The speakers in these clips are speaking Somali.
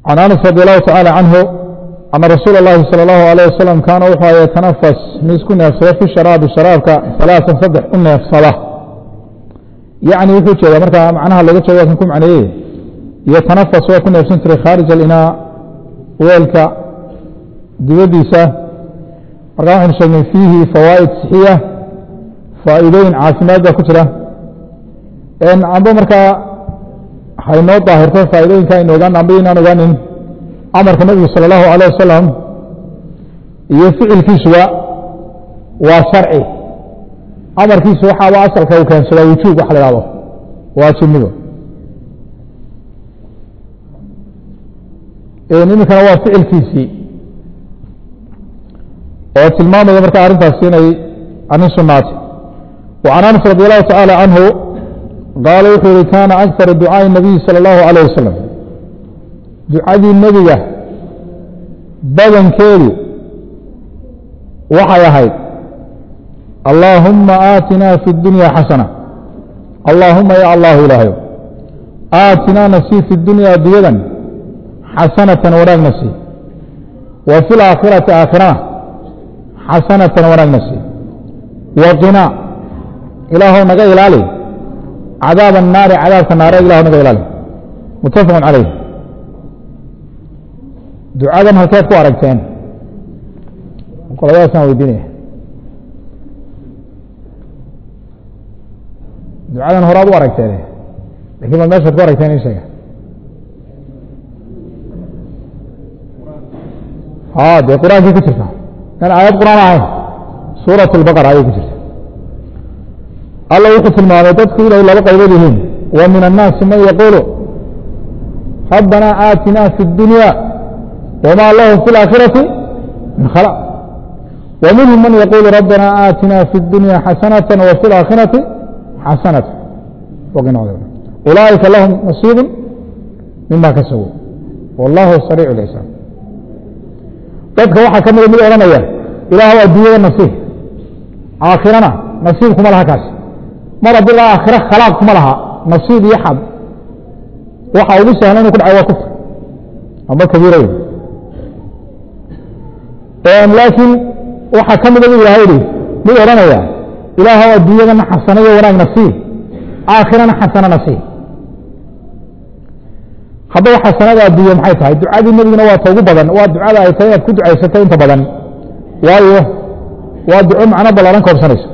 can anas radi allahu tacaala canhu ana rasuula اllahi salى اllahu alayh wasalam kaana wuxuu yatanafas mid isku neefsada fi sharaabi sharaabka alaaثan saddex u neefsada yacni wuxuu jeedaa markaa macnaha laga jeeda kan ku macneeyey yotanafas waa ku neefsan jiray khaarij alinaa weelka dibadiisa markaa waxaynu sheegnay fiihi fawaa'id sixiya faa'iidooyin caafimaad baa ku jira amba markaa haynoo daahirto faa'iidooyinka aynu ogaan amba inaan ogaanin amarka nebigu salى اllahu alيه wasalam iyo ficilkiisuba waa sharci amarkiisu waxaaba asalka uu keensadaa wujuub waxa la hahdo waajibnido iminkana waa ficilkiisii oo tilmaamaya marka arrintaasi inay arrin sunaatay وعan anas radi allahu taعaalى canhu qaala wuxuu yihi kaana akara ducaaءi الnabiyi salى اllahu عalيه wasalam ducadii nebiga badankeedu waxay ahayd allaahuma aatinaa fi اdunya xasana allaahuma ya allahu ilaahayo aatinaa nasii fi اdunya adduyadan xasanatan wanaagna sii wa fi laakhirati aakhirana xasanatan wanaagna sii waqinaa ilaahow naga ilaali cadaab الnaari cadaabka naare ilahu naga ilaali mutafaq calayh ducadan halkeed ku aragteen qoladaasaan weydiinaya ducadan horaad u aragteen lakin ma meeshaad ku aragteen in sheega ha dee qur-aankii ku jirta in aayad qur-aan ahayn suuraة اlbaqara ayay ku jirta alla wuxuu tilmaamay dadku inay laba qaybood yihiin wa min الnaasi man yaquulu rabbana aatina fi الdunya wma lahu fi اlaakhirati min khalaq wa minhum man yaquulu rabbana aatina fi اdunya xasanaة wa fi اlaakhirati xasanaة ulaa'ika lahum nasiibu mima kasabuu wallahu sariic اlxisaab dadka waxaa ka mida mid odhanaya ilaahw adduunyada nasiib aakhirana nasiib kuma laha kaas mar haddii la aakhiro khalaaq kuma laha nasiib iyo xad waxa ugu sahlan inu ku dhaca waa kufr amba kabiira laakiin waxaa ka mida bu ilahay ihi mid odhanaya ilaahw adduunyadana xasana iyo wanaag nasiib aakhirana xasana nasiib haddaba xasanada adduunye maxay tahay ducadii nebiguna waa ta ugu badan waa ducada ay tahay inaad ku ducaysato inta badan waayo waa duco macno ballaaran koobsanayso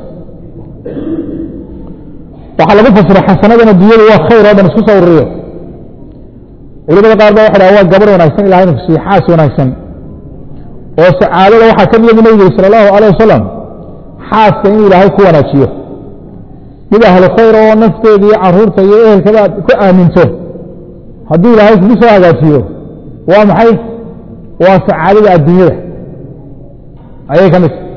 waxaa lagu fasira xasanadan adduunyadu waa khayr oo dhan isku soo ururiyo culimada qaar ba waxa dhaha waa gabar wanaagsan ilahay inu kusiiye xaas wanaagsan oo sacaadada waxaa ka mida bu nebigu sala allahu alayh wasalam xaaska inuu ilaahay ku wanaajiyo mid ahlu khayr oo nafteeda iyo caruurta iyo ehelkada aad ku aaminto hadduu ilaahay kugu soo hagaajiyo waa maxay waa sacaadada adduunyada ayay ka midta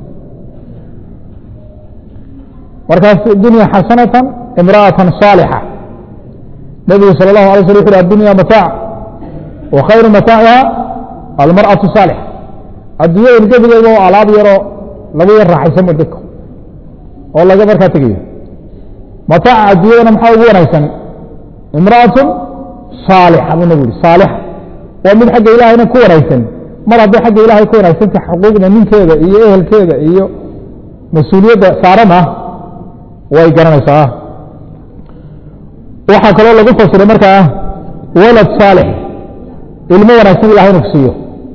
markaas dunya xasanatan imra'atan saalixa nebigu sala allahu alay sl wuxu uhi addunya mataac wa khayru mataaciha almar'atu saalixa adduunyada gebigeeda oo alaab yaroo lagu yar raaxaysan ba dadka oo laga markaa tegayo mataaca adduunyadana maxaa ugu wanaagsan imra'atun saalixa buu nebigu yihi saalixa waa mid xagga ilaahayna ku wanaagsan mar hadday xagga ilaahay ku wanaagsanta xuquuqda ninkeeda iyo ehelkeeda iyo mas-uuliyadda saaran ah way garanaysaa waxaa kaloo lagu fasiray markaa walad saalix ilmo wanaagsan ilahay inu ku siiyo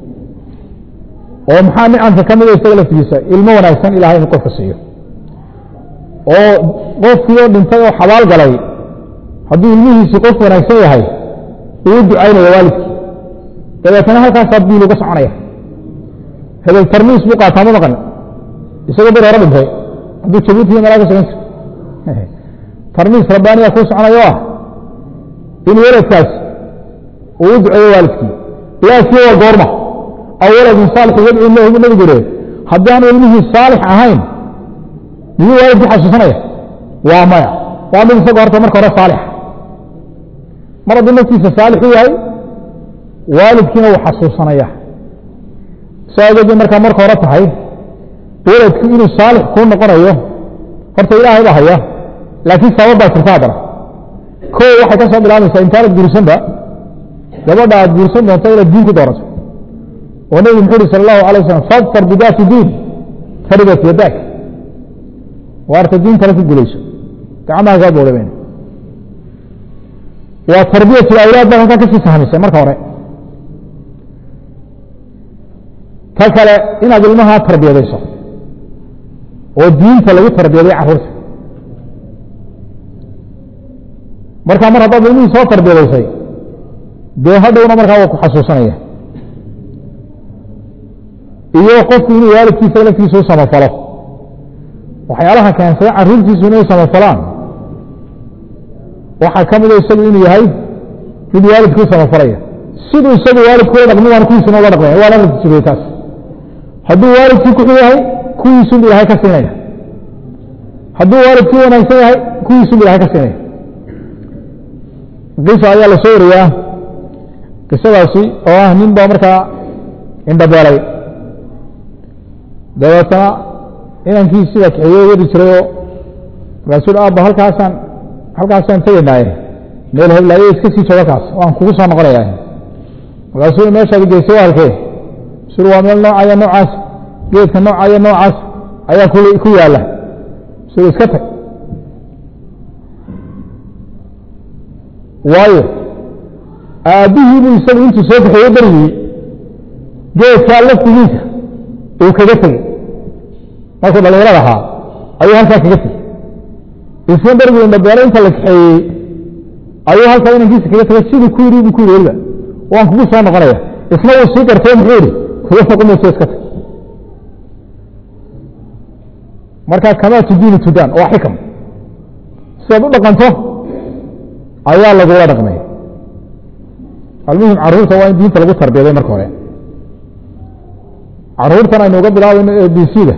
oo maxaa nicamka ka mida isaga laftigiisa ilmo wanaagsan ilahay inu qofka siiyo oo qofkii oo dhintay oo xabaal galay hadduu ilmihiisii qof wanaagsan yahay uu ducaynaya waalidkii dabeetana halkaasaa biil uga soconaya hebel tarmiis buu qaataa ma maqan isagoo bir hore dhintay hadduu jabuutiya malaa ka sogan jir tarmiis rabbaaniya kuu soconayo ah in weladkaas uu u duceeyo waalidkii laakiin waa goorma aw waladin saalixin yadcuu lahu bu nebigu le haddii aanu ilmihii saalix ahayn miyuu waalidkii xasuusanaya waa maya waa mid isagoo horta marka hore saalix mar hadduu naftiisa saalix u yahay waalidkiina uu xasuusanaya saageedii markaa marka hore tahay weladku inuu saalix kuu noqonayo horta ilaahay baa haya laakiin sabab baa jirta haddana ko waxay ka soo bilaabaysaa intaanad gurisanba gabadha aad guursan doonto inaad diin ku doorato oo nebigu muxuu uhi sala allahu alay wasalam fadfar bidaati diin taribat yadaak waarta diin kale ku gulayso gacmaha kaa boodhaben waa tarbiyatu awlaad baa halkaa kasii sahmisay marka hore ta kale inaad ilmaha tarbiyadayso oo diinta lagu tarbiyaday carruurta marka mar haddaad ilmihii soo tarbiyadaysay dee hadhowna markaa waa ku xasuusanaya iyo qofku inuu waalidkiisa laftiisa u samafalo waxyaalaha keensada carruurtiisu inay samafalaan waxaa ka mida isagu inuu yahay mid waalidku u samafalaya siduu isagu waalidkula dhaqmi waan kuwiisuna ula dhaqmaya waa laftiisuy taas hadduu waalidkii kuxu yahay kuwiisunbu ilahay ka siinaya hadduu waalidkii wanaagsan yahay kuwiisunbu ilahay ka siinaya qisa ayaa la soo wariyaa qisadaasi oo ah nin baa markaa indhabeelay dabeetana inankii sida kaxeeye wadi jirayoo markaasuu aabba halkaasaan halkaasaan tegaynaaye meel heblaaye iska sii jooga kaas waan kugu soo noqonaya markaasuu meeshaad geysay waa halkee sur waa meel noocaya noocaas geedka noocaya noocaas ayaa ku yaala sur iska tag waayo aabbihii buu isagu intuu soo kaxeeye berigii geedkaa laftigiisa uu kaga tegey markuu dhalinyarada ahaa ayuu halkaa kaga tegey isna berigii indhabeelo inta la kaxeeyey ayuu halkaa inankiisa kaga tegay siduu ku yidhi buu ku yidhi weliba waan kugu soo noqonaya isna wuu sii gartay muxuu yidhi kuga noqomayso iska tag marka kamaa tudiini tudaan waa xikam sidaad u dhaqanto ayaa lagula dhaqmay almuhim carruurta waa in diinta lagu tarbiyaday marka hore carruurtan aynu uga bilaabayno a b c da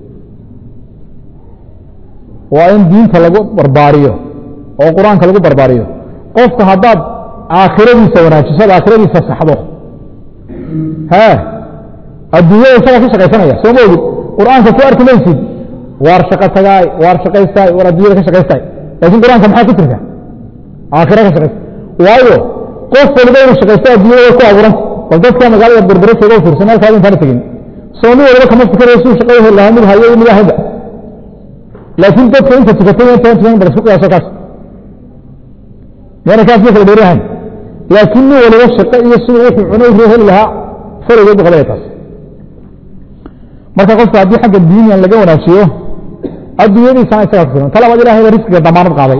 waa in diinta lagu barbaariyo oo qur-aanka lagu barbaariyo qofka haddaad aakhiradiisa wanaajiso ad aakhiradiisa saxdo he adduunyada isagaa ka shaqaysanaya soo ma ogid qur-aanka ku arki maysid waar shaqo tagaay waar shaqaystaay waar adduunyada ka shaqaystaay laakin qur-aanka maxaa ku jirta aakhira ka shaqaysta waayo qof waliba inuu shaqaysto adduunyada way ku abuuranta bal dadka magaalada berbere jooga u fiirsan halkaada intaana tegin soo mid waliba kama fikirayo suu shaqada heli lahaa mid hayo mid ahaynba laakiin dadka inta tukatay intaan tukan bal isku qiyaaso kaas miyana kaas ma kala dheerahayn laakiin nin waliba shaqo iyo siduu wuxuu cuno roo heli lahaa farigeed bu qabaya taas marka qofka haddii xagga diiniyan laga wanaajiyo adduunyadiisana isagaa ku filan ta labaad ilahay ba risqiga damaanad qaaday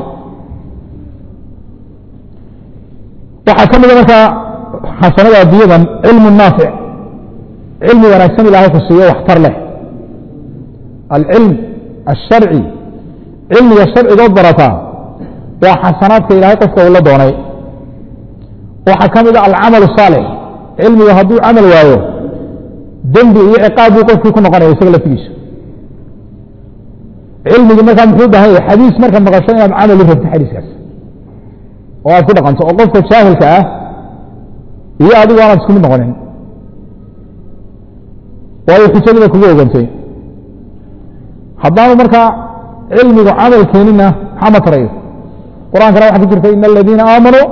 waxaa ka mida markaa xasanada adduunyadan cilmu naafic cilmi wanaagsan ilaahay ku siiyo waxtar leh alcilm الsharci cilmiga sharcigood barataa waa xasanaadka ilahay qofka uu la doonay waxaa ka mida alcamal الصaalix cilmiga hadduu camal waayo dembi iyo ciqaab buu qofkii ku noqonaya isaga laftigiisa cilmigii markaa muxuu bahan yahay xadiis marka maqasho inaad camal u rabto xadiiskaas oo aad ku dhaqanto oo qofka jaahilka ah iyo adigu aanaad isku mid noqonin waayo xujadiiba kugu ogantay haddaanu markaa cilmigu camal keenina maxaa ma tarayo qur-aankana waxaa ku jirta ina aladiina aamanuu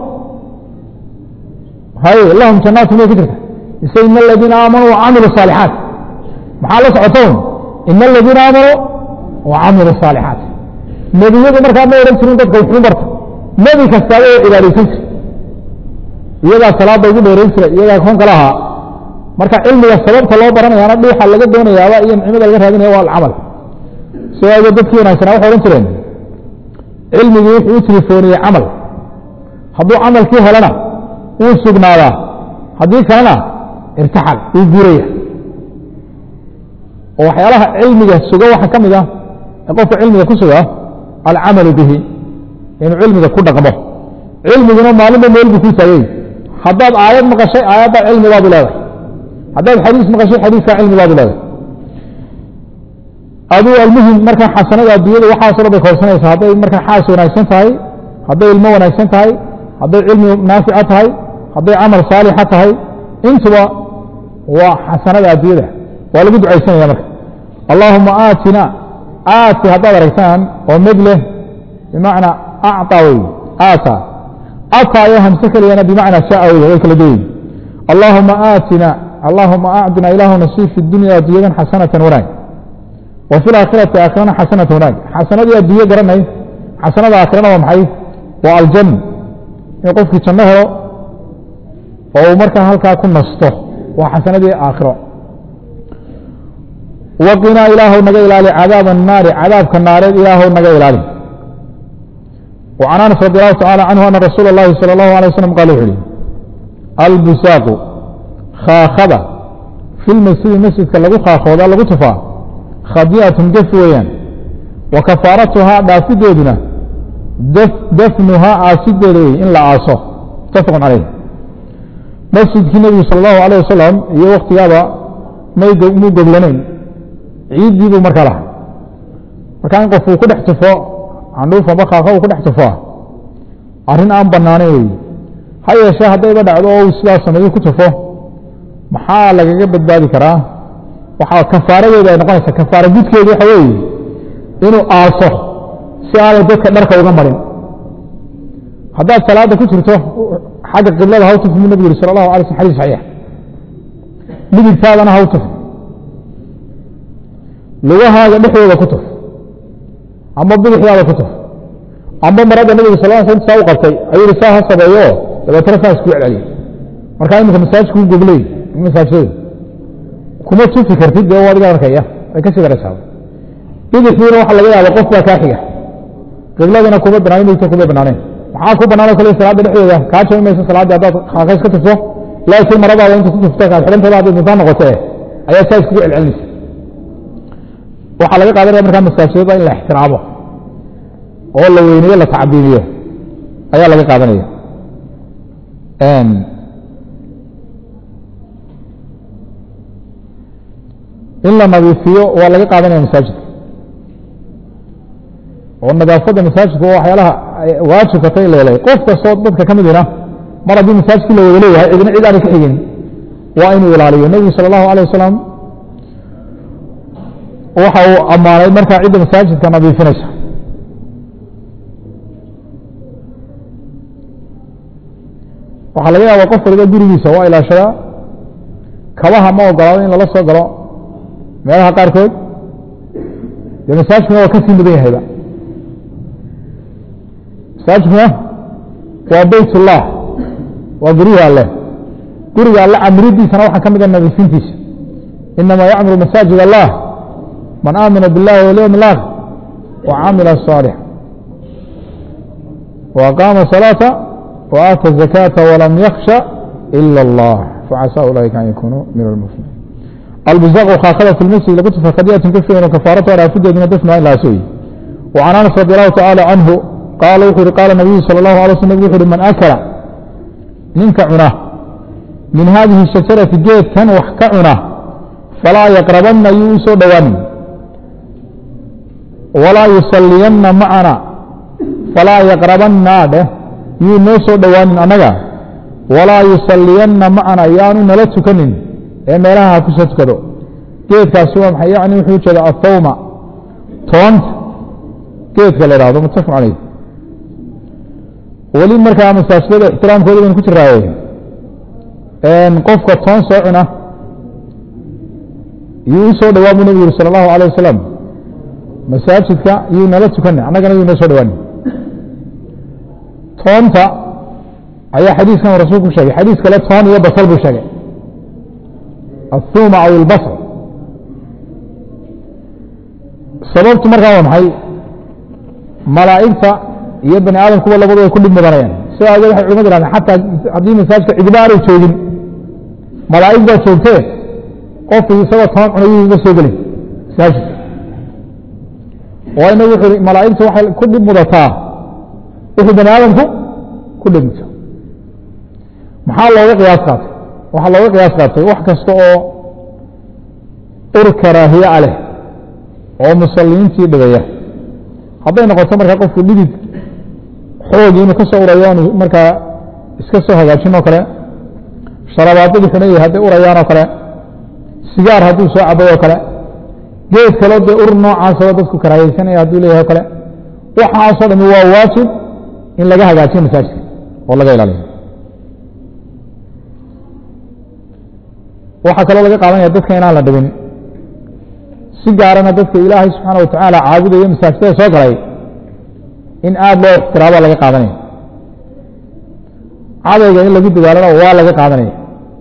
hay lahum janaatu may ku jirta mise ina aladiina aamanuu wacamilu saalixaat maxaa la socotoon ina aladiina aamanuu wacamilu saalixaat nebiyadu markaa ma odhan jirin dadka wuxuu barta nebi kastaaba oo cibaadaysan jira iyagaa salaada ugu dheerayn jira iyagaa kon kala ahaa marka cilmiga sababta loo baranayaana dhuuxa laga doonayaaba iyo nicmada laga raadinaya waa alcamal soo ageed dadkii wanaagsanaa waxay odhan jireen cilmigii wuxuu u telefooniyey camal hadduu camalkii helana wuu sugnaadaa haddii kalena irtaxal wuu guuraya oo waxyaalaha cilmiga suga waxaa ka mid ah ee qofka cilmiga ku suga alcamalu bihi inuu cilmiga ku dhaqmo cilmiguna maalinba meel buu ku taagay haddaad aayad maqashay aayaddaa cilmi baadu leedahay haddaad xadiis maqashay xadiiskaa cilmi baadu leedahay aduu almuhim markaa xasanada adduunyada waxaaso dhan bay koobsanaysaa hadday markaa xaas wanaagsan tahay hadday ilmo wanaagsan tahay hadday cilmi naafica tahay hadday camal saalixa tahay intuba waa xasanada adduunyada waa lagu ducaysanaya marka allaahuma aatina aati haddaad aragtaan oo mid leh bimacnaa acطa wey aata ataa iyo hamse keliyana bimacnaa shaa wey way kala duwayin allaahuma aatina allaahuma acdina ilaahuna sii fi dunya adduunyadan xasanatan wanaag wa fi laakhirati aakhirana xasanatan wanaag xasanadii adduunye garanay xasanada aakhirana waa maxay waa aljanna in qofkii janno helo oo uu markaa halkaa ku nasto waa xasanadii aakhiro waqinaa ilaahow naga ilaali cadaab الnaari cadaabka naareed ilaahow naga ilaali وcan anas radi allahu tacala canhu ana rasuula اllahi salى اllahu alيه waslm qala wuxu uhi albusaaqu khaakhada fi lmasjidi masjidka lagu khaakhooda lagu tufaa khadi'atun gef weeyaan wa kafaaratuhaa dhaafideeduna dafnuhaa aasideeda wey in la aaso mutafaq calayh masjidkii nebigu sal allahu alayh wasalam iyo waktigaaba muu goglanayn ciiddii buu markaa lahay markaa in qof uu ku dhex tufo candhuuf amba kaaka uu ku dhex tufaa arrin aan banaanayn wey ha yeeshee haddayba dhacdo oo uu sidaas sameeyo ku tufo maxaa lagaga badbaadi karaa waxaa kafaaradeedu ay noqonaysaa kafaara gudkeedu waxa weeye inuu aaso si aanay dadka dharka uga marin haddaad salaada ku jirto xagga qiblada ha u tuf mu nebigu yuri sala allahu alay slm xadis saxiix midigtaadana ha u tuf lugahaaga dhexdooda ku tuf amba bidixdaada ku tuf amba marada nebiga sal l sl saa u qabtay ayuu yihi saa ha sabeeyo dabeetana saa isku celceliyay markaa iminka masaajidku gogley masaajidada kuma tufi kartid dee adiga arkaya ay kasii daraysaa bidixdiina waxa laga yaaba qof baa kaa xiga qibladana kuma banaanin midigta kuma banaaneen maxaa ku banaan o kale salaada dhexdeeda kaa jami maysa salaadii haddaad kaakays ka tufto laakiin maradaada inta ku tufta kaad xidhantada hadday duntaan noqotee ayaa saa iskugu celcelinaysa waxaa laga qaadanaya markaa masaajidada in la ixtiraamo oo la weyneeyo la tacbiimiyo ayaa laga qaadanaya in la nadiifiyo waa laga qaadanaya masaajidka oo nadaafadda masaajidka waa waxyaalaha waajibka ta leelay qof kastoo dadka ka midina mar haddii masaajidkii la wada leeyahay cidina cid aanay ka xigin waa inuu ilaaliyo nebigu sala allahu alay wasalam waxa uu ammaanay markaa cidda masaajidka nadiifinaysa waxaa laga yaaba qof waliba gurigiisa waa ilaashadaa kabaha ma ogolaado in lala soo galo meelaha qaarkood dee masaajidkuna waa kasii mudan yahayba masaajidkuna waa beyt ullah waa guryihi alleh guriga alle camridiisana waxaa ka mida nadiifintiisa inama yacmuru masaajid allah man aamina biاllahi walyowm اlaakhir wacamila صaalix وaqaama salaata وaata الzakaata walam yaksha ila اllah facasa ulaaika an yakunuu min almuflimiin albuzaqu khaakada fi lmasjid lagu tufa khadiyatun ka figan kafaaratu dhaafideeduna dafnuha in laasooyi وcan anas radi allahu tacaala canhu qaala wuxuu yihi qaala nabiyu salى اllahu alay slm wuxu uhi man akala ninka cuna min hadihi shajarati geedkan wax ka cuna falaa yaqrabanna yuu u soo dhowaanin walaa yusaliyanna macana falaa yaqrabanna dheh yuu noo soo dhowaanin annaga walaa yusaliyanna macana yaanu nala tukanin ee meelaha ha kusoo tukado geedkaasi waa maxay yani wuxuu ujeeda athawma toonta geedka la ihahdo mutafaq caleyh weli markaa masaajidada ixtiraamkooda baynu ku jiraaye qofka toon soo cuna yuu u soo dhawaa buu nebigu yuri sala allahu alayh wasalam masaajidka yuu nala tukana annagana yuu noo soo dhawaani toonta ayaa xadiiskan rasuulku ku sheegay xadiis kale toon iyo basal buu sheegay athuma aw ilbasal sababtu markaa waa maxay malaa'igta iyo bani aadamkuba labadu way ku dhib mudanayaan sidaa awgeed waxay culimadu ihahdeen xataa haddii masaajidka cidiba aanay joogin malaa'ig baa joogtee qofku isagoo toban cunayuu uga soo gelin masaajidka waayna wuxuu i malaa'igtu waxay ku dhib mudataa wixii bani aadamku ku dhib muto maxaa looga qiyaas qaatay waxaa looga qiyaas qaatay wax kasta oo ur karaahiye a leh oo musalliintii dhibaya hadday noqoto markaa qofku dhidid xoogii inuu ka soo urayo aanu markaa iska soo hagaajin oo kale sharabaadadii xunayay hadday urayaan oo kale sigaar hadduu soo cabay oo kale geed kaleo dee ur noocaasoo dadku karaahaysanaya hadduu leeyahay o kale waxaasoo dhami waa waajib in laga hagaajiyo masaajidka oo laga ilaaliyo waxaa kaloo laga qaadanaya dadka inaan la dhibin si gaarana dadka ilaahay subxaana watacaala caabudaya masaajidada soo galay in aada loo ixtiraaba laga qaadanaya cadayga in lagu dadaalana waa laga qaadanaya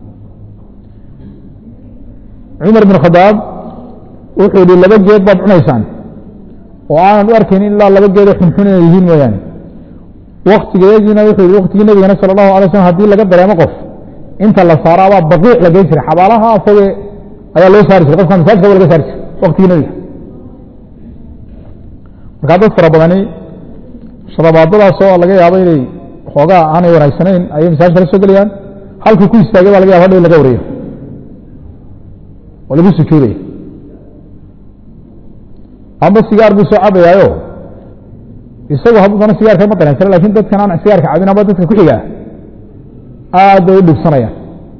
cumar bin khadaab wuxuu yihi laba geed baad cunaysaan oo aanan u arkayn ilaa laba geedoo xunxun inay yihiin mooyaane waktigeediina wuxuu yihi waktigii nebigana sala allahu alay slam hadii laga dareemo qof inta la saaro abaa baqiic la geyn jiray xabaalaha afoge ayaa loo saari jiray qofka masaajidka waa laga saari jiray waktigii nebiga markaa dad fara badani sharabaadadaas oo laga yaabo inay xoogaa aanay wanaagsanayn ayay masaajidka la soo gelayaan halkii ku istaagay baa laga yaba hadhow in laga wariyo oo lagu sujuudaya amba sigaar buu soo cabayaayo isagu hadduu dana sigaarka ma dareensana lakin dadkan aan sigaarka cabin amba dadka ku xigaa aad bay u dhibsanayaan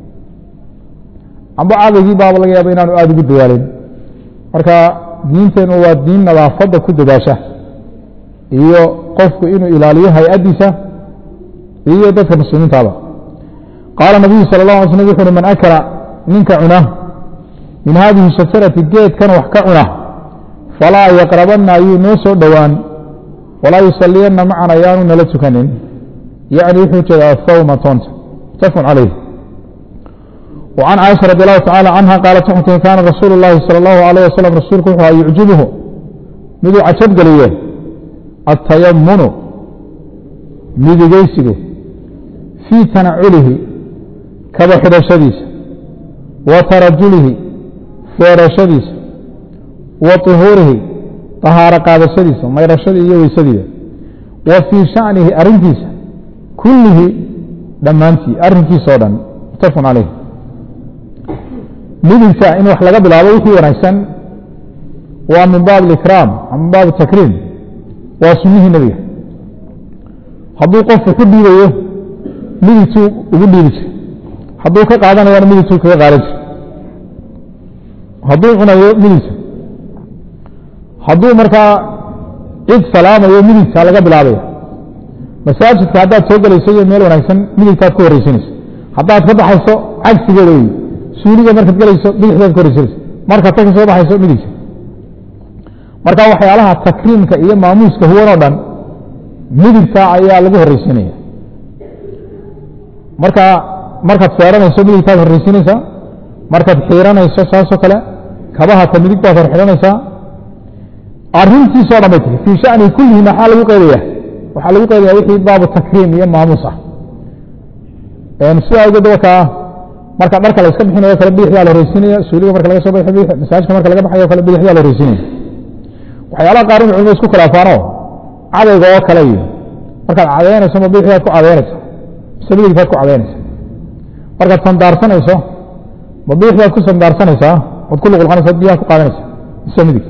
amba cadaygii baaba laga yaaba inaanu aada ugu dadaalin marka diinteenu waa diin nadaafadda ku dadaasha iyo qofku inuu ilaaliyo hay-addiisa iyo dadka muslimiintaaba qaala nabiyu sala اlه alay slm wuxu uhi man akala ninka cuna min hadihi shajarati geedkan wax ka cuna falaa yaqrabanna ayuu noo soo dhowaan walaa yusaliyanna macan ayaanu nala tukanin yacni wuxuu jeeda athawma toonta mutafaqun calayh وعن cائشha رضي الله تعالى عنها قالت waxay tii kaana rasuul الlahi salى الlahu عalيه waslم rasuulku wuxuu aha yucjibhu miduu cajab geliye الtayamunu midigeysigu fii tanaculihi kaba xidhashadiisa wa tarajulihi feerashadiisa wa طuhuurihi طahaaro qaadashadiisa mayrashadii iyo weysadiida wa fii شhaأnihi arintiisa kullihi dhammaantii arrinkiisa o dhan mutafaq calayh midigta in wax laga bilaabo wixii wanaagsan waa min baab اikraam min baab takriim waa sunihii nebiga hadduu qofku ku dhiibayo midigtuu ugu dhiibi jir hadduu ka qaadanayana midigtuu kaga qaadan jir hadduu cunayo midigta hadduu markaa cid salaamayo midigta laga bilaabaya masaajidka haddaad soo gelayso iyo meel wanaagsan midigtaad ku horreysanayso haddaad ka baxayso cagsigeeda wey suuliga markaad gelayso bidixdaad ka horreysanayso markaad ta ka soo baxayso midigta marka waxyaalaha takriimka iyo maamuuska huwan oo dhan midigta ayaa lagu horreysiinaya marka markaad feeranayso midigtaad horreysiinaysaa markaad xiiranayso saasoo kale kabahata midig baad hor xidhanaysaa arintiisoo dhan bay tiri fii shani kullihi maxaa lagu qaydaya waxaa lagu qaydaya wixii baabu takriim iyo maamuus ah sidaa awgeed wakaa marka dharka la iska bixinayo kale bidixdaa la horreysiinaya suuliga marka laga soo baxo masaajka marka laga baxayo kale bidixdaa la horreysiinaya waxyaalaha qaar in culimadu isku khilaafaano cadayga oo kale iyo markaad cadeynayso ma bidixdaad ku cadeynaysa mise midigtaad ku cadeynaysa markaad sandaarsanayso ma bidixdaad ku sandaarsanaysaa oad ku luqulqanaysa biyaha ku qaadanaysa mise midig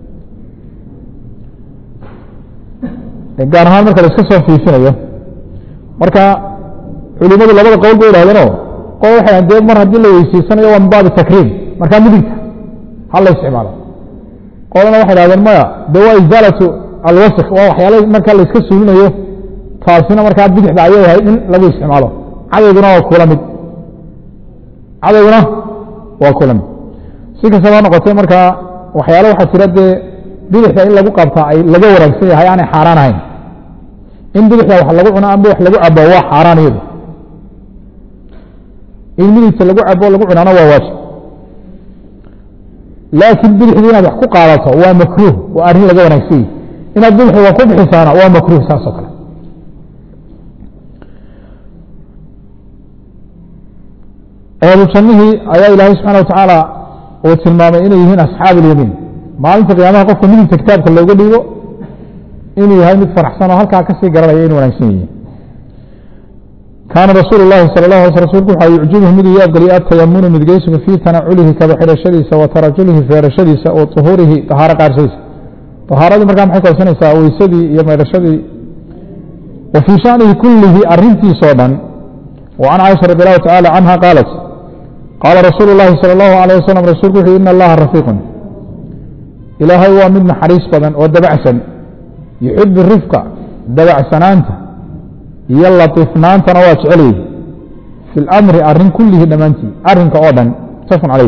gaar ahaan marka la iska soo fiifinayo marka culimadu labada qowl bay idhahdeenoo qol waxay dee mar haddii la weysiisanayo waa min baabi takriim markaa midigta ha la isticmaalo qolana waxay dhahdeen maya de waa izaalatu alwasf waa waxyaala markaa la iska suulinayo taasina markaa bidixda ayay ahayd in lagu isticmaalo cadayguna waa kula mid cadayguna waa kula mid si kastaba ha noqotee markaa waxyaale waxaa jira dee bidixda in lagu qabtaa ay laga wanaagsan yahay aanay xaaraan ahayn in bidixda wax lagu cuno amba wax lagu cabo waa xaaraan iyadu in midigta lagu cabo lagu cunaana waa waajib laakiin bidixdii inaad wax ku qaadato waa makruuh waa arrin laga wanaagsan yahi inaad bidixda wax ku bixisaana waa makruuh saas oo kale ahlu jannihii ayaa ilaahay subxana wa tacaala uu tilmaamay inay yihiin asxaabu اlyamiin maalinta qiyaamaha qofka midigta kitaabka looga dhiibo inuu yahay mid faraxsan oo halkaa kasii garanaya inu wanaagsan yihiin kaana rasuul اlahi salى اlah alay rasulku waxaa yucjibhu miduu yaabgeliya atayamunu midgeysigu fii tanaculihi kaba xidhashadiisa wa tarajulihi feerashadiisa wa طuhuurihi طahaaro qaarshadiisa طahaaradii markaa maxay koobsanaysaa weysadii iyo maydhashadii wa fii shanihi kulihi arintiisoo dhan وعن cائشha رضي الله تعالى عنها قالت قاaلa رasuuل اللhi صلى الله عليه وسلم رasuلku وxu iن اللaha رفيق ilaahay waa mid naxariis badan oo dabacsan يحب الرفقa dabacsanaanta iyo latiifnaantana waa jecelyahy fi اlamri arin kullihi dhammaantii arinka oo dhan mutafaqun calayh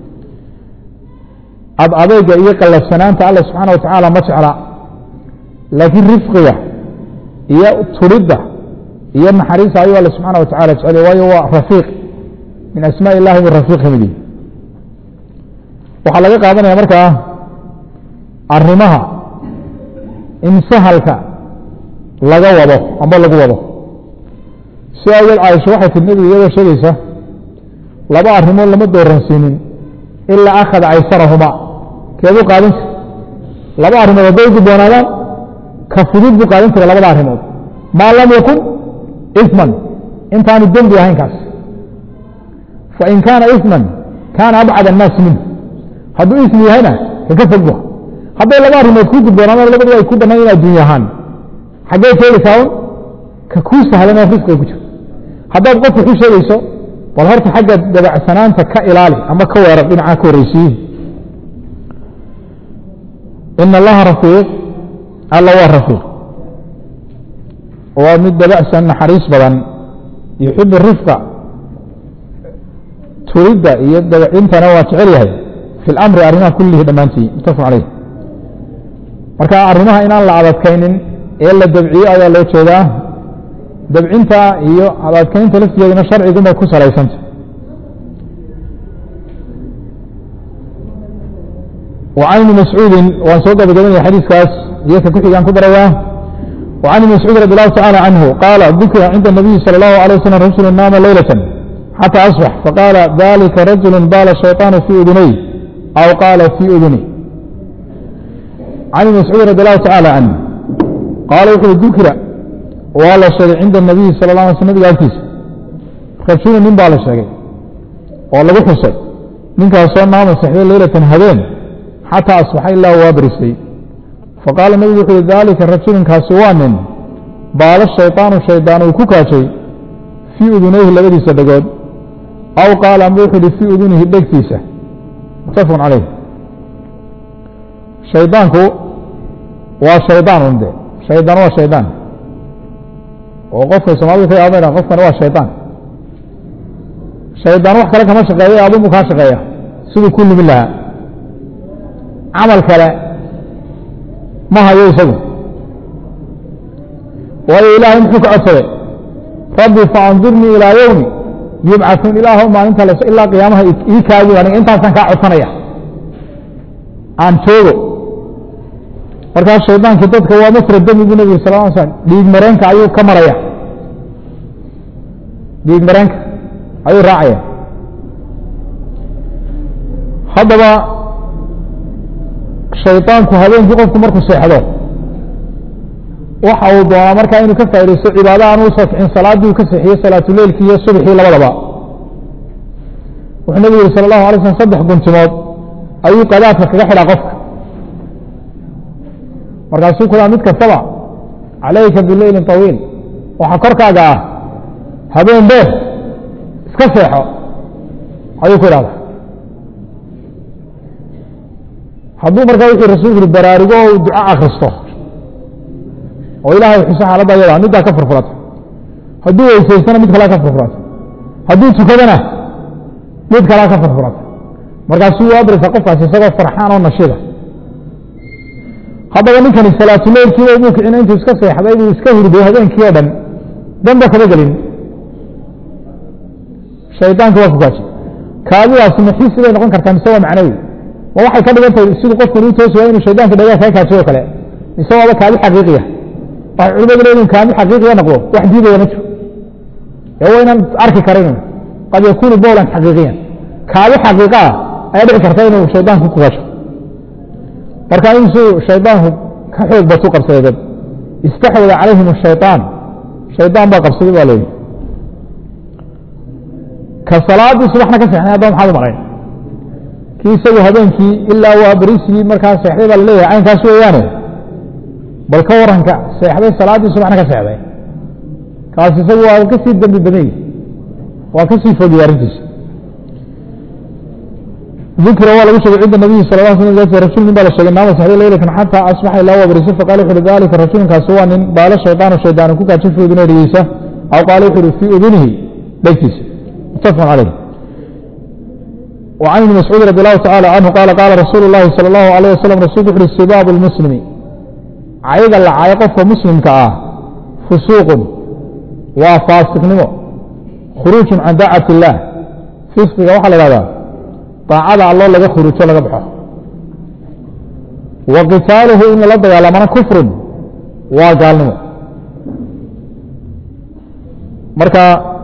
ad adeyga iyo qallafsanaanta alla subxaana wa tacaala ma jecla laakiin rifqiga iyo turidda iyo naxariista ayuu alle subxaana wa tacala jeceliy waayo waa rafiiq min asmaa illahi buu rafiiq ka mid yihi waxaa laga qaadanaya markaa arrimaha in sahalka laga wado amba lagu wado si awgeed caaisha waxay tii nebigu iyadoo sheegaysa laba arrimood lama dooransiinin ilaa akhada caysarahuma keebuu qaadan jira laba arrimood hadday gudboonaadaan ka fudud buu qaadan jira labada arrimood maa lam yakun isman intaanu dembi ahayn kaas fain kaana isman kaana abcad annaasi minhu hadduu ismi yahayna kaka fogba hadday laba arrimood ku gudboonaadaan labadu ay ku bannaan in adduunya ahaan xaggee sheegaysaa un ka kuu sahlan oo risqiga ku jira haddaad qofka ku sheegayso bal horta xagga dabacsanaanta ka ilaali ama ka weerar dhinacaa ka horreysiiye in allaha rafiiq alla waa rafiiq waa mid dabacsan naxariis badan yuxibu rifqa turidda iyo dabacintana waa jecel yahay fi lamri arrimaha kullihi dhammaantii mutafaq caleyh marka arrimaha inaan la adadkaynin ee la dabciyo ayaa loo jeedaa dabcinta iyo adadkaynta laftigeeduna sharciguma ku salaysanta وعن بن مسعوud waan soo gabagabanaya xadiiskaas iyo ka kuxigaan ku daraya وعن بن مسعوud رضي الله تعالى عنه قال ذكر عند النبي صلى الله عليه وسلم رجل نام ليلة حتى أصبح فقال ذلك رجل بال الشيطان في أذنيه أو قال في أذنه عن بن مسعوud رضي الله تعالى عنه قال وxuu ذكر waa la sheegay cinda النabiي salى الله علي sl nabga agtiisa rajulu nin baa la sheegay oo lagu xusay ninkaasoo naama sexday leylatan habeen xataa asbaxa ilaa waa barisay faqaala nebigu wuxu uhi daalika rajulinkaasi waa nin baala shayطaanu shaydaan uu ku kaajay fii udunayhi labadiisa dhegood aw qaala amba wuxuu ihi fii udunihi dhegtiisa mutafaq calayh shaydaanku waa shaydaan unde shaydaan waa shaydaan oo qofkay soomaalida ka yaaba dhan qofkani waa shaydaan shaydaan wax kale kama shaqeeya adunbu kaa shaqeeya siduu ku limin lahaa camal kale ma hayo isagu waayo ilaahay muxuu ka codsaday rabbi faandurnii ilaa yowmi yubcauun ilaah maalinta las ilaa qiyaamaha ii kaagi aniga intaasaan kaa codsanaya aan joogo markaas shaydaankii dadka waa masra demi bu nebigu sal l slam dhiig mareenka ayuu ka maraya dhiig mareenka ayuu raacaya haddaba shaydaanku habeenkii qofku markuu seexdo waxa uu doonaa markaa inuu ka faa'idaysto cibaada aan u soo kicin salaaddii uu ka seexiyo salaatuleilkii iyo subxii labadaba wuxuu nebigu yihi sala allahu alay slam saddex guntimood ayuu qadaadka kaga xidhaa qofka markaasuu ku daa mid kastaba calayka bileylin طawiil waxaa korkaaga ah habeen beer iska seexo ayuu ku idhahda hadduu markaa wuxuu rasulku yihi baraarugo o duco akristo oo ilaahay xuso xaaladda ayada middaa ka furfurata hadduu weysaystana mid kalea ka furfurata hadduu tukadana mid kalea ka furfurata markaasuu u abrisa qofkaasi isagoo farxaan oo nashida haddaba ninkani salaatuleylkiiba umuu kicina intuu iska seexday buu iska hurday habeenkii oo dhan danba kama gelin shaydaanka waa kukaaji kaadidaasi maxisi bay noqon kartaa mise waa macnawi ma waxay ka dhigan tahay siduu qofkan u toosi waaya inu shaydaanka dhagaa kaga kaajiyo o kale mise waaba kaadi xaqiiqiya waxay culimadu leeyihin kaadi xaqiiqiya noqdo wax diidaya ma jiro ee waa inaan arki karin qad yakunu bowlan xaqiiqiyan kaadi xaqiiqa ah ayaa dhici karta inuu shaydaanku ku kaajo marka insuu shaydaanku ka xoog batu qabsaday dad istaxwada calayhim ashayطaan shaydaan baa qabsaday baa leeyihi ka salaadii subaxna ka seexnay haddaba maxaad u malayn kii isagu habeenkii ilaa waa berisigii markaa seexday baa laleeyahay caynkaas weeyaane bal ka waranka seexday salaaddii subaxna ka seexday kaas isagu waa ka sii dembi badan yihi waa ka sii fogiyay arrintiisa dikra waa lagu sheegay cinda nabiyi sal la sl rajul nin baa la sheegay naama saxday leylatan xataa asbaxa ilaa waa bariso faqala wuxu uhi dalika rajulkaasi waa nin baalo shaydaanu shaydaan ku kaajin fi udunay dhegeysa aw qaala wuxu uhi fii udunihi dhegtiisa mutafaqun caleyh وعن ابن مسعود رضي الله تعالى عنه قال قال رسول الله صلى الله عليه وسلم رسول وحر سباب المسلم عيد اللعاية قف مسلم كآه فسوق وفاسق نمو خروج عن داعة الله فسق وحل هذا طاعة الله لغا خروج لغا بحه وقتاله إن الله على من كفر وقال نمو مركا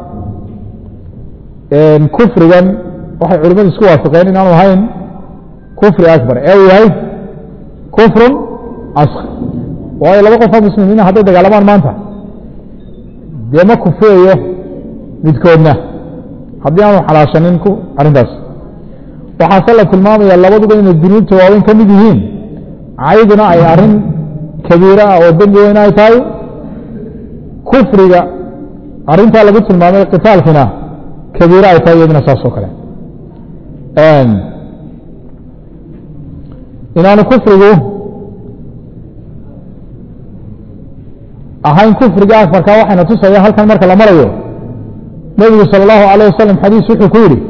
كفر waxay culimadu isku waafaqeen inaanu ahayn kufri akbar ee uu yahay kufrun askar waayo laba qofoo muslimiina hadday dagaalamaan maanta dee ma kufriyayo midkoodna haddii aanu xalaashanin arrintaas waxaase la tilmaamaya labaduba inay dunuubta waaweyn ka mid yihiin cayduna ay arrin kabiira ah oo dembi weyn ay tahay kufriga arrintaa lagu tilmaamay qitaalkina kabiira ay tahay iyaduna saas oo kale inaanu kufrigu ahayn kufriga afarka waxayna tusaya halkan marka la marayo nebigu salى اllahu alayه wasalam xadiis wuxuu ku yihi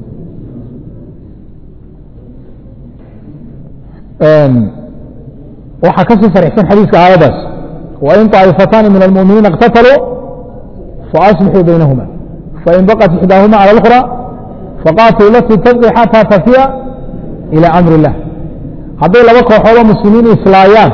waxaa kasii sarixsan xadiiska aayadaas wain طaa'ifataani min almuminiina اqtataluu faaصlixuu baynahuma fain baqت ixdaahuma calى اlأkhrى faqaatil lati tabqi xataa tafiya ilى amri اllah hadday laba kooxoodoo muslimiin islaayaan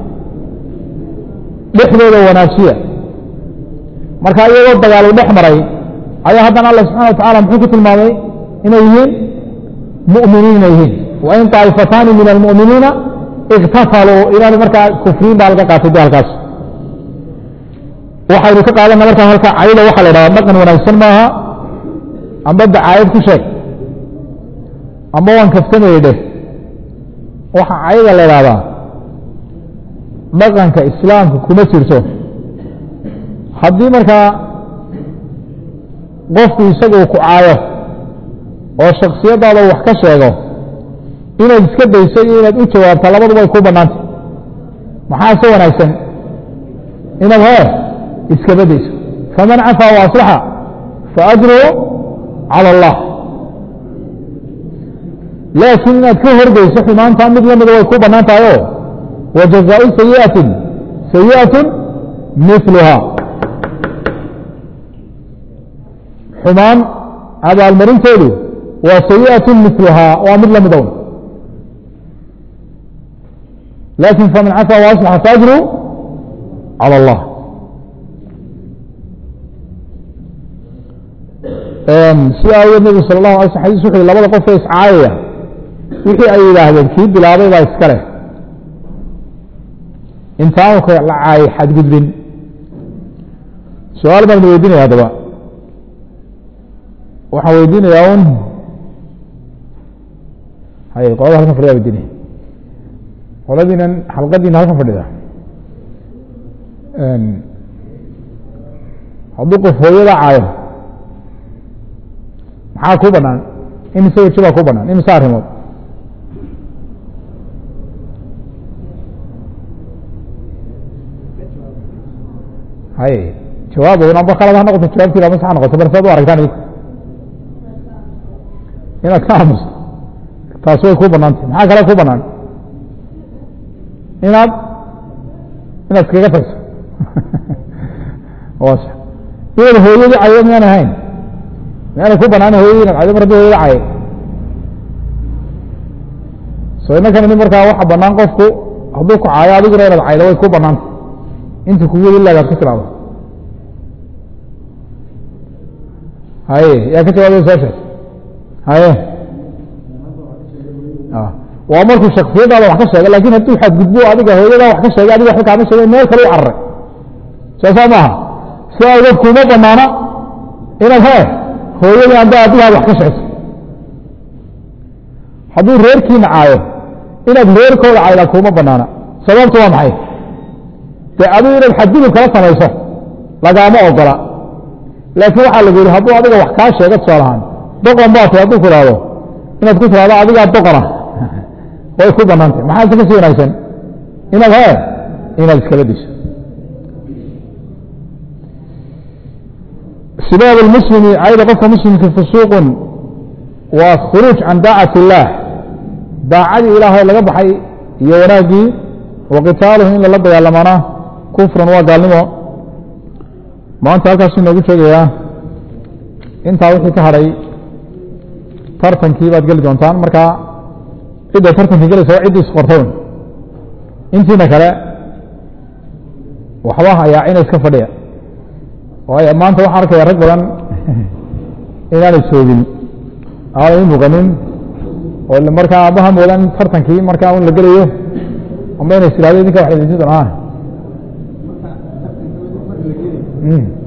dhexdooda wanaajiya marka iyagoo dagaalu dhex maray ayaa haddana alla subxana wa tacala muxuu ku tilmaamay inay yihiin mu'miniin inay yihiin wain طaa'ifataani min almu'miniina iktataluu inaanu markaa kufriin baa laga qaatay de halkaas waxaynu ka qaadana markaa halka cayda waxaa la dhahdaa dhaqan wanaagsan maaha amba dacaayad ku sheeg amba waan kaftamayey dheh waxa cayda la idhahdaa dhaqanka islaamka kuma jirto haddii markaa qofku isagu ku caayo oo shaksiyadaada wax ka sheego inaad iska dayso iyo inaad u jawaabta labaduba ay ku bannaantay maxaa se wanaagsan inaad hee iskaba dayso faman cafaa wa aslaxa faajruhu calى اllah laakiin inaad ka horgeyso xumaanta mid lamida way ku bannaan tahay o wajazaau sayiئaةi sayiئaة miluha xumaan abaalmarinteedu waa sayiئaة miluhaa waa mid lamid own laakin faman cafaa وaصلxa faajru calى اllah sida awgeed nebigu sal اlahu alay sl xadis wuxu yhi labada qof ee iscaayaya wixii ay yidhaahdeen kii bilaabay baa iska leh intaanu ka la caayay xadgudbin su-aal baan idin weydiinaya haddaba waxaan weydiinayaa un hay qolada halkan fadhida weydiinaya qoladiinan xalqadiina halkan fadhida hadduu qof hooyada caayo maxaa ku banaan imise weji baa ku banaan imise arrimood hay jawaab amba khalad ha noqoto jawaabtiina ama sax ha noqoto balse ad u aragtaan idinku inaad ka aamusto taas way ku banaantay maxaa kale ku banaan inaad inaad iskaga tagso waa sax inaad hooyadii cayo miyaan ahayn miyaana ku banaan hooyadii inaad caydo mar haddii hooyada caye so inakan ini markaa waxa banaan qofku hadduu ku caayo adiguna inaad caydo way ku banaanta inta kugu weli laagaad ku tilaado haye yaa ka jawaabay soo sheeg haye waa markuu shaksiyadaada wax ka sheegay lakin hadduu xadgudbo adiga hooyadaa wax ka sheegay adiga waxba kaama sheegay meel kale u cararay soosaa maaha si awgeed kuma banaana inaad he hooyadii amba adigaad wax ka sheegto hadduu reerkiina caayo inaad reerkooda caydaa kuma banaana sababtu waa maxay dee adigu inaad xadgudub kala samayso lagaama ogola laakiin waxaa lagu yihi hadduu adiga wax kaa sheego tusaalahaan doqon baa tay hadduu ku ihahdo inaad ku tiraado adigaa boqora way ku banaantay maxaase ka sii wanaagsan inaad he inaad iskala diso sibaab اlmuslimi cayda qofka muslimka fusuuqun waa khuruuj can daacat اllaah daacadii ilaahay laga baxay iyo wanaaggii wa qitaaluhu in lala dagaalamana kufrun waa gaalnimo maanta halkaasuu inoogu sheegayaa intaa wixii ka hadhay tartankii baad geli doontaan marka cidda tartankii gelaysa waa ciddii isqortown intiina kale waxba hayaa ina iska fadhiya waayo maanta waxaan arkaya rag badan inaanay joogin aanay u muuqanin oo markaa maha moodan tartankii markaa un la gelayo amba inay is idhahdo idinka wax idinsi doonaan